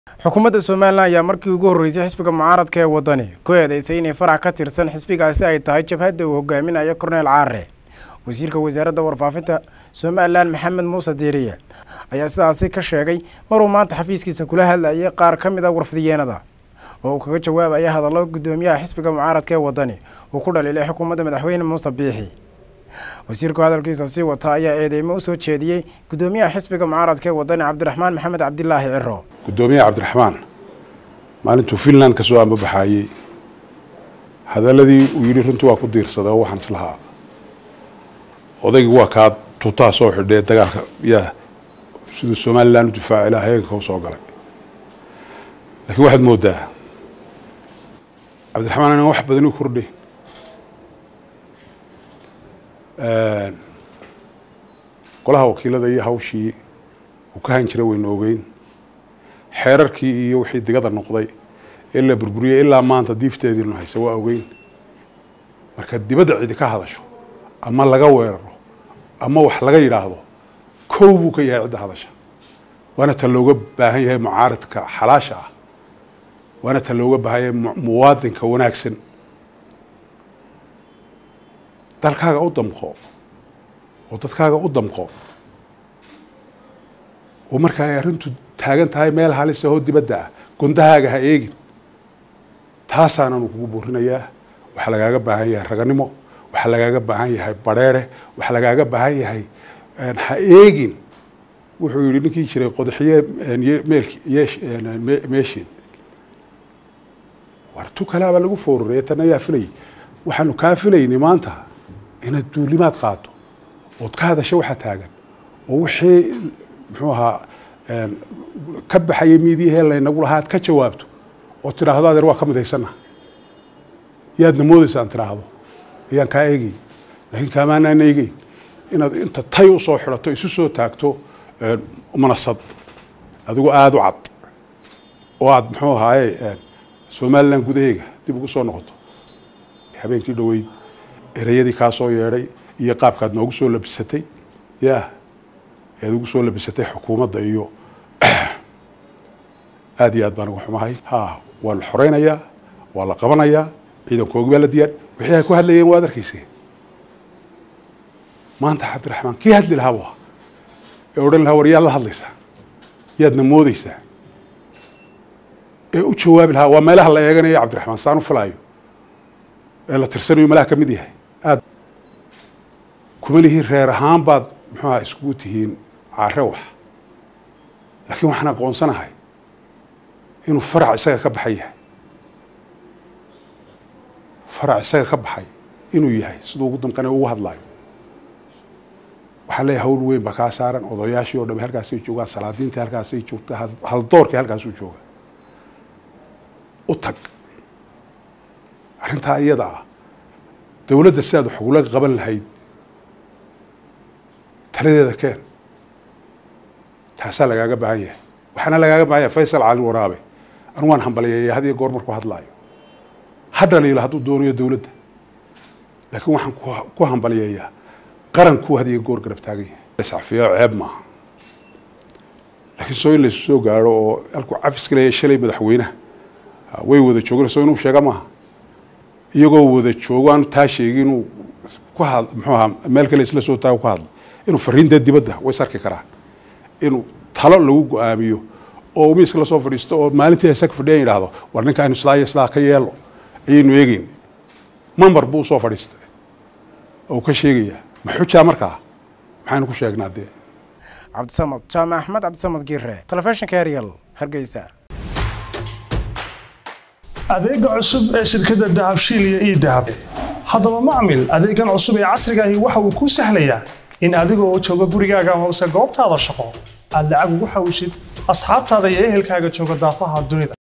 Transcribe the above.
xukuumadda somalilan ayaa markii ugu horreysay xisbiga mucaaradka ee waddani ku eedeysay inay farac ka tirsan xisbigaasi ay tahay jabhadda uu hogaaminayo korneel caare wasiirka wasaaradda warfaafinta somalilan maxamed muuse diiriye ayaa sidaasi ka sheegay maruu maanta xafiiskiisa kula hadlayay qaar ka mid a warfidiyeenada oo uu kaga jawaabaya hadallo guddoomiyaha xisbiga mucaaradka ee waddani uu ku dhaliilay xukuumadda madaxweyne muuse biixi wasiirku hadalkiisa sii wata ayaa eedeymo usoo jeediyey guddoomiyaha xisbiga mucaaradka ee waddani cabdiraxmaan maxamed cabdilaahi ciro guddoomiyaha cabdiraxmaan maalintuu finland ka soo ambabaxaayey hadaladii uu yidhi runtii waa ku diirsaday oo waxaan islahaa odaygii waa kaa tuutaha soo xidhee dagaalka yaa siduu somalilan u difaaci laha heenka u soo galay laakiin waxaad moodaa cabdiraxmaan inaan wax badan u kordhay golaha wakiilada iyo hawshii uu ka han jiray waynu ogeyn xeerarkii iyo wixii digada noqday ee la burburiyey ilaa maanta diifteediinu haysa waa ogeyn marka dibadda cidi ka hadasho ama laga weeraro ama wax laga yidhaahdo kow buu ka yahay cidda hadasha waana ta looga baahan yahay mucaaradka xalaasha ah waana ta looga baahan yahay muwaadinka wanaagsan dalkaaga u damqo oo dadkaaga u damqo oo marka ay arrintu taagan tahay meel halis ahoo dibadda ah gondahaaga ha eegin taasaananu kugu buurinayaa waxaa lagaaga baahan yahay raganimo waxaa lagaaga baahan yahay bareere waxaa lagaaga baahan yahay ha eegin wuxuu yihi ninkii jiray qodaxiye meelki meesheed war tu kalaabaa lagu foororeye tan ayaa filayay waxaanu kaa filaynay maanta inaad duulimaad qaato ood ka hadasho waxaa taagan oo wixii muxuu ahaa ka baxaya miidiyahee laynagu lahaa ad ka jawaabto oo tidhaahdo adeer waa ka midhaysana yaadna moodaysaan tidhaahdo ayaan kaa eegay laakiin kaamaanaan eegeyn inaad inta tay usoo xidhato isu soo taagto manasad adigu aada u cad oo aada muxuu ahaaye somalilan gudaheega dib ugu soo noqoto habeenkii dhoweyd ereyadii kaa soo yeedhay iyo qaabkaad noogu soo labisatay ya ead ugu soo labisatay xukuumadda iyo aada iyo aad baan uga xumahay ha waa la xoreynayaa waa la qabanayaa ciidankoogi baa la diyaar wixii ay ku hadlayeen waad arkeyse maanta cabdiraxmaan kii hadli lahaa waa ee odhan lahaa war yaad la hadlaysaa yaadna moodeysaa ee u jawaabi lahaa waa meelaha la eeganaya cabdiraxmaan saan u filaayo ee la tirsanayo malaha ka mid yahay aad kuma lihiin reer ahaan baad muxuuha iskugu tihiin care wax laakiin waxaan aqoonsanahay inuu farac isaga ka baxay yahay farac isaga ka baxay inuu yahay siduu ugu damqane ugu hadlaayo waxaan leeyahay hawl weyn baa kaa saaran odayaashii oo dhami halkaasay joogaan salaadiintii halkaasay joogta haldoorkii halkaasuu jooga u tag arrintaa iyada ah dawladda sidaad wax ugula qaban lahayd taladeeda keen taasaa lagaaga baahan yahay waxaana lagaaga baahan yahay faysal cali waraabe anu waan hambaliyeeya had iyo goor markuu hadlaayo ha dhaliilo hadduu doonayo dawladda laakiin waxaan ku hambaliyeeyaa qarankuu had iyo goor garab taagan yahay safiyo ceeb maaha laakiin soo in laysu soo gaaro oo halkuu cafiska leeyahay shalay madaxweynaha way wada joogeen soo inuu sheega maaha iyagoo wada joogo aanu taa sheegi inuu ku had muxuu ahaa meel kale isla soo taago ku hadlo inuu fariinta dibadda way sarki karaa inuu talo lagu go-aamiyo oo miiska lasoo fadhiisto oo maalintii isaga fadhiyan yidhaahdo war ninka aynu sidaa iyo sidaa ka yeelo ayaynu eegeyn mambar buu usoo fadhiistay oo ka sheegaya ma xujaa markaa maxaynu ku sheegnaa dee cabdisamad jaamac axmed cabdisamad giire telefishinka eryal hargeysa adeega cusub ee shirkadda dahabshiil iyo ii dahab haddaba macmil adeegan cusub ee casrigaahi waxa uu kuu sahlayaa in adigoo jooga gurigaaga hoose goobtaada shaqo aad lacag ugu xawshid asxaabtaada iyo ehelkaaga jooga daafaha dunida